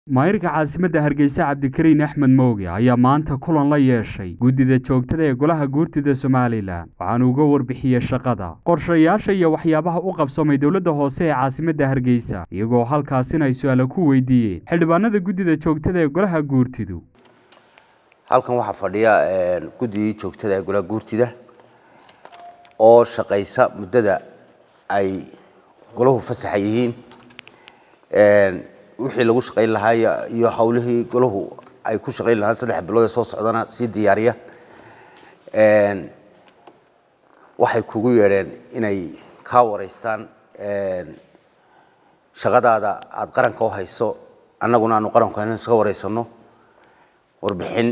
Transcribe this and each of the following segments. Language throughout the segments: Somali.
maayirka caasimadda hargeysa cabdikariin axmed mooge ayaa maanta kulan la yeeshay guddida joogtada ee golaha guurtida somalilan waxaana uga warbixiyey shaqada qorshayaasha iyo waxyaabaha u qabsamay dowladda hoose ee caasimadda hargeysa iyagoo halkaasina ay su-aala ku weydiiyeen xildhibaanada guddida joogtada ee golaha guurtidu halkan waxaa fadhiya guddigii joogtada ee golaha guurtida oo shaqaysa muddada ay golahu fasaxa yihiin wixii lagu shaqayn lahaa iyo hawlihii golahu ay ku shaqayn lahaan saddex bilood ee soo socdana sii diyaariya waxay kugu yeedheen inay kaa wareystaan shaqadaada aada qaranka u hayso annaguna aanu qaranku hayno iska wareysano warbixin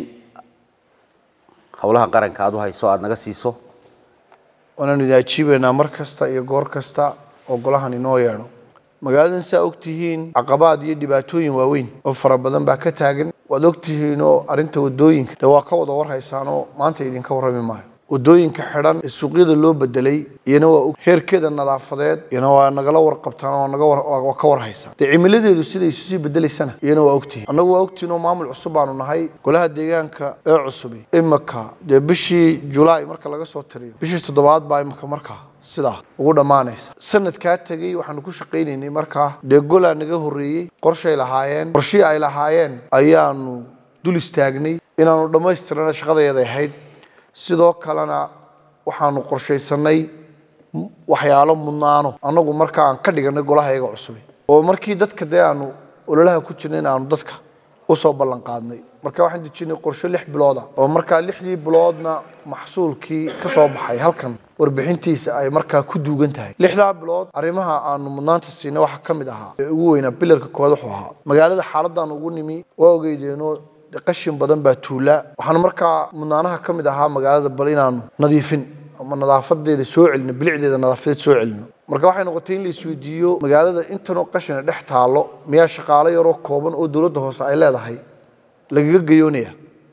howlaha qaranka aada u hayso aada naga siiso waanaanu idin ajiibaynaa mar kasta iyo goor kasta oo golahan inoo yeedho magaaladan saa ogtihiin caqabaad iyo dhibaatooyin waaweyn oo fara badan baa ka taagan waad ogtihiinoo arrinta wadooyinka de waa ka wada warhaysaanoo maanta idinka warrami maayo wadooyinka xidhan ee suuqyada loo bedelay iyana waa heerkeeda nadaafadeed iyana waa nagala warqabtaan oo naga waa ka warhaysaan dee cimiladeedu siday isu sii bedelaysana iyana waa ogtihiin annagu waa ogtihiin oo maamul cusub baanu nahay golaha deegaanka ee cusubi imika dee bishii julaay marka laga soo tiriyo bishii toddobaad baa imika markaa sidaa ugu dhammaanaysa sanadkaa tegey waxaanu ku shaqaynaynay markaa dee golaa naga horreeyey qorshay lahaayeen qorshihii ay lahaayeen ayaanu dul istaagnay inaanu dhammaystirana shaqadeeday ahayd sidoo kalena waxaanu qorshaysanay waxyaalo mudnaano annagu markaa aan ka dhiganay golahayaga cusubi oo markii dadka dee aanu ololaha ku jirnay in aanu dadka usoo ballan qaadnay marka waxaan dejinay qorshe lix bilooda oo markaa lixdii biloodna maxsuulkii ka soo baxay halkan warbixintiisa ay markaa ku duugan tahay lixdaa bilood arrimaha aanu mudnaanta siinay waxaa ka mid ahaa ee ugu weynaa bilarka koowaad wuxuu ahaa magaalada xaaladaan ugu nimi waa ogeydeenoo qashin badan baa tuulaa waxaana markaa mudnaanaha ka mid ahaa magaalada bal inaanu nadiifin ama nadaafadeeda soo celino bilicdeeda nadaafadeed soo celino marka waxay noqotay in la isweydiiyo magaalada intanoo qashina dhex taalo miyaa shaqaalo yaroo kooban oo dowladda hoose ay leedahay lagaga gayoonaya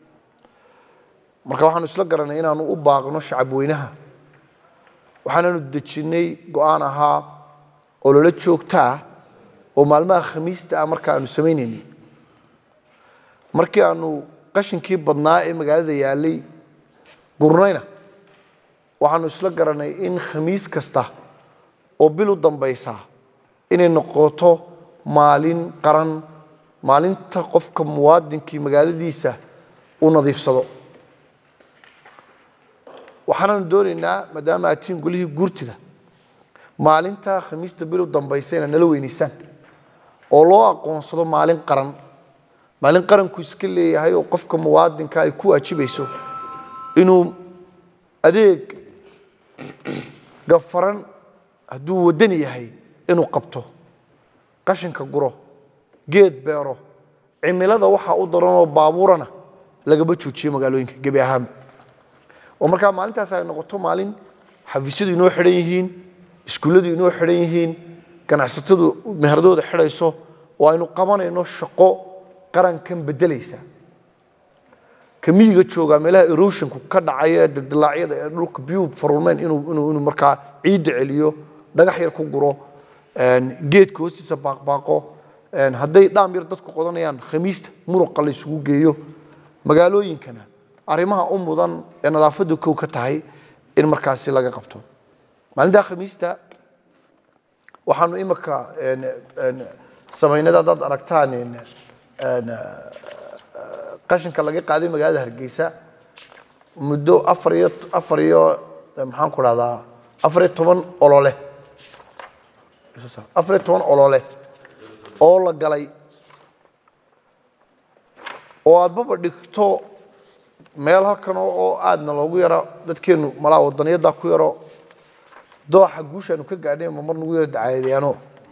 marka waxaanu isla garanay inaanu u baaqno shacabweynaha waxaananu dejinnay go-aan ahaa ololo joogto ah oo maalmaha khamiista ah marka aanu samaynaynay markii aanu qashinkii badnaa ee magaalada yaalay gurnayna waxaanu isla garanay in khamiis kasta oo bil u dambaysa inay noqoto maalin qaran maalinta qofka muwaadinkii magaaladiisa uu nadiifsado waxaanaanu doonaynaa maadaama aad tihiin golihii guurtida maalinta khamiista bil u dambaysa inaad nala weynaysaan oo loo aqoonsado maalin qaran maalin qaranku iska leeyahay oo qofka muwaadinka ay ku waajibayso inuu adeeg gafaran hadduu wadani yahay inuu qabto qashinka guro geed beero cimilada waxaa u daranoo baabuurana lagaba joojiyo magaalooyinka gebi ahaanba oo markaa maalintaas ay noqoto maalin xafiisyadu inoo xidhan yihiin iskuulladu inoo xidhan yihiin ganacsatadu meheradooda xidhayso oo aynu qabanayno shaqo qarankan bedelaysa ka miyiga joogaa meelaha erosionku ka dhacaya ee dildilaacyada ee dhulka biyuu farulmeen inuu inuu inuu markaa ciidda celiyo dhagax yar ku guro geedka hoostiisa baaqbaaqo hadday dhaam yar dadku qodanayaan khamiista muruqa la isugu geeyo magaalooyinkana arrimaha u mudan ee nadaafaddu kow ka tahay in markaasi laga qabto maalintaa khamiista waxaanu imika samaynada haddaad aragtaan qashinka laga qaaday magaalada hargeysa muddo afar iyo afar iyo maxaan ku dhahdaa afar iyo toban olole afar iyo toban olole oo la galay oo aadbaba dhigto meel halkan oo aadna loogu yaro dadkeenu malaa wadaniyaddaa ku yaro dooxa guushaanu ka gaadhay ma mar nagu yaro dacaadeyaano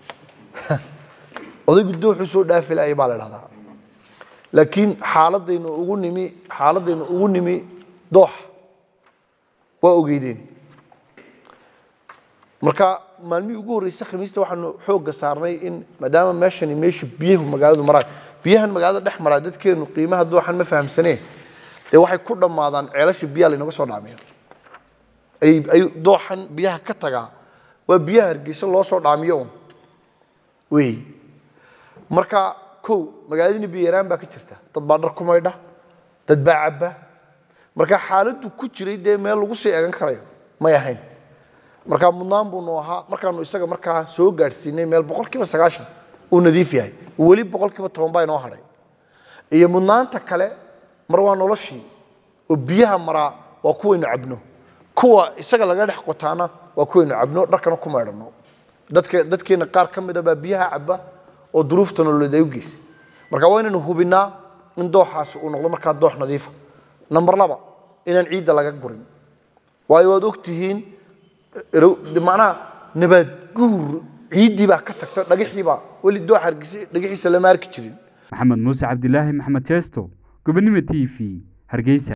odaygu dooxuu soo dhaafi laayay baa la dhahdaa laakiin xaaladaynu ugu nimi xaaladaynu ugu nimi dooxa waa ogeydeen marka maalmihii ugu horreysay khamiista waxaanu xoogga saarnay in maadaama meeshani meesha biyahu magaaladu maraan biyahan magaalada dhex maraa dadkeenu qiimaha dooxan ma fahamsaneen dee waxay ku dhammaadaan ceelasha biyaha laynaga soo dhaamiyo ay ay dooxan biyaha ka tagaa waa biyaha hargeysa loo soo dhaamiyo un wey marka kow magaaladini biyaraan baa ka jirta dad baa dhar ku maydha dad baa cabba marka xaaladdu ku jiray dee meel lagu sii egan karayo may ahayn marka mudnaan buunu ahaa markaanu isaga markaa soo gaadhsiinay meel boqolkiiba sagaashan uu nadiif yahay weli boqolkiiba toban baa inoo hadhay iyo mudnaanta kale mar waa noloshii oo biyaha maraa waa kuwaynu cabno kuwa isaga laga dhex qotaana waa kuwaynu cabno dharkana ku maydhanno dadka dadkeena qaar ka mid a baa biyaha cabba oo duruufta nololeed ay u geysay marka waa inaynu hubinnaa in dooxaasi uu noqdo markaa doox nadiifa number laba inaan ciidda laga gurin waayo waad ogtihiin macnaha nabaad guur ciiddii baa ka tagta dhagaxii baa weli doox hargeysa dhagaxiisa lama arki jirin maxamed muuse cabdilaahi maxamed jeesto gobonimo t v hargeysa